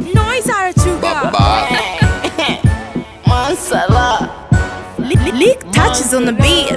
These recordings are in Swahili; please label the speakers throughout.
Speaker 1: Noise Arachuga.
Speaker 2: Mansala.
Speaker 1: Lick touches on the beat.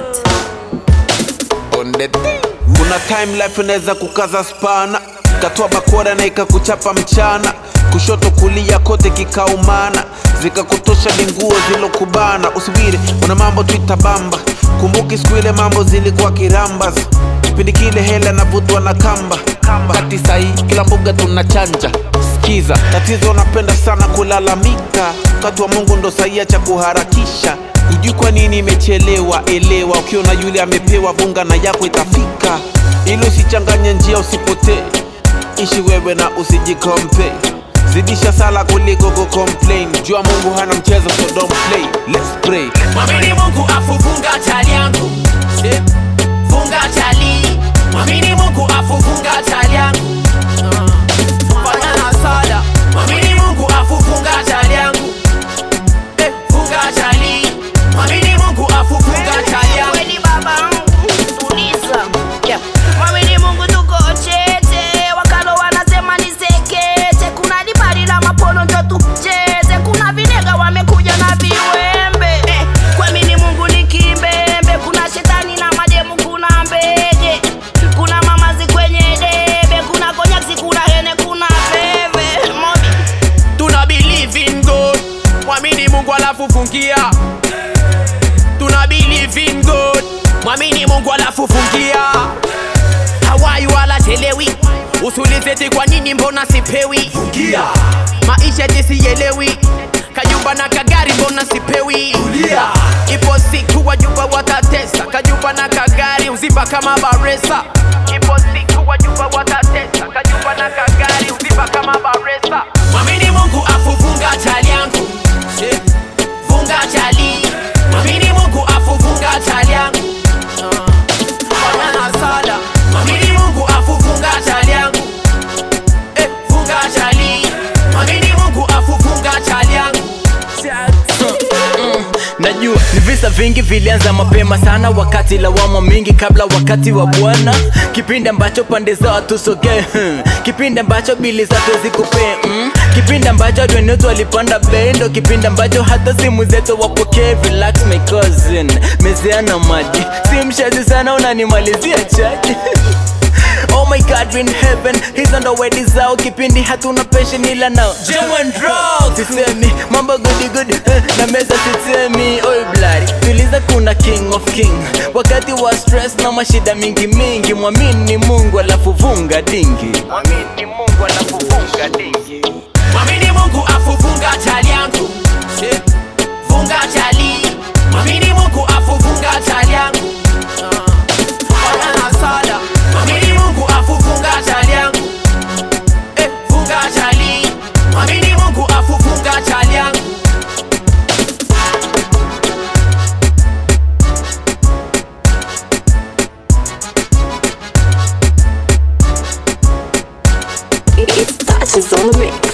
Speaker 3: on the thing. Kuna time life inaweza kukaza spana, katoa bakora na ikakuchapa mchana, kushoto kulia kote kikaumana, zikakutosha linguo zilokubana. Usubiri, kuna mambo tuitabamba, kumbuki siku ile mambo zilikuwa kirambas, kipindi kile hela navutwa na kamba kati sahi, kila mbuga tunachanja Sikiza, tatizo napenda sana kulalamika, wakati wa Mungu ndo saia cha kuharakisha Hujui kwa nini imechelewa, elewa. Ukiona yule amepewa, vunga na yako itafika, ili usichanganye njia, usipotee. Ishi wewe na usijikompe, zidisha sala kuliko kucomplain. Jua Mungu hana mchezo, so don't play. Let's pray.
Speaker 4: Mwamini Mungu afu funga chali yangu Eh, Funga chali Mwamini Mungu afu funga chali yangu Ah, Fanya na sala Mwamini Mungu afu funga chali yangu Eh, Funga chali Mwamini Mungu afu funga chali yangu
Speaker 2: Kweli baba tuliza. Yeah. Mwamini Mungu tuko chete, wakalo wanasema ni sekete. Kuna libali la mapono njo tucheze, kuna vinega wamekuja na viwembe. Eh, kuamini Mungu ni kimbembe, kuna shetani na mademu, kuna mbege, kuna mamazi kwenye debe, kuna konyaksi, kuna hene, kuna bebe. Mobi.
Speaker 4: Tuna believe in God Mwamini Mungu alafu fungia Tuna believe in God Mwamini Mungu alafu fungia Hawai wala chelewi Usulizeti kwa nini mbona sipewi Fungia Maisha jisielewi Kajumba na kagari mbona sipewi Tulia Ipo siku wajumba watatesa Kajumba na kagari uziba kama baresa Ipo siku wajumba watatesa Kajumba na kagari uziba kama baresa Mwamini Mungu afu funga chali yangu Eh, Funga chali Mwamini Mungu afu funga chali yangu Ah, Fanya na sala Mwamini Mungu afu funga chali yangu Eh, Funga chali Mwamini Mungu afu funga chali yangu
Speaker 5: Najua ni visa vingi vilianza mapema sana, wakati lawama mingi kabla wakati wa Bwana, kipindi ambacho pande zao tusogee, hmm. kipindi ambacho bili za tuwezi kupee mm. kipindi ambacho watu wetu walipanda bei, ndo kipindi ambacho hata simu zetu wapokee. Relax my cousin, mezeana maji, si mshazi sana, unanimalizia chaji Oh my God, we're in heaven He's on the way zao kipindi hatuna passion ila nao Jam and drugs Sisemi, mambo goody good eh, Na meza sisemi, oi bloody Tuliza kuna king of king Wakati wa stress na mashida mingi mingi Mwamini Mungu alafu vunga dingi Mwamini Mungu alafu vunga dingi
Speaker 4: Mwamini Mungu afu funga chali yangu Eh, Funga chali Mwamini Mungu afu funga chali yangu Ah, Fanya na sala Mwamini Mungu afu funga chali yangu Eh, Funga chali Mwamini Mungu afu funga chali yangu
Speaker 2: It touches on the mix.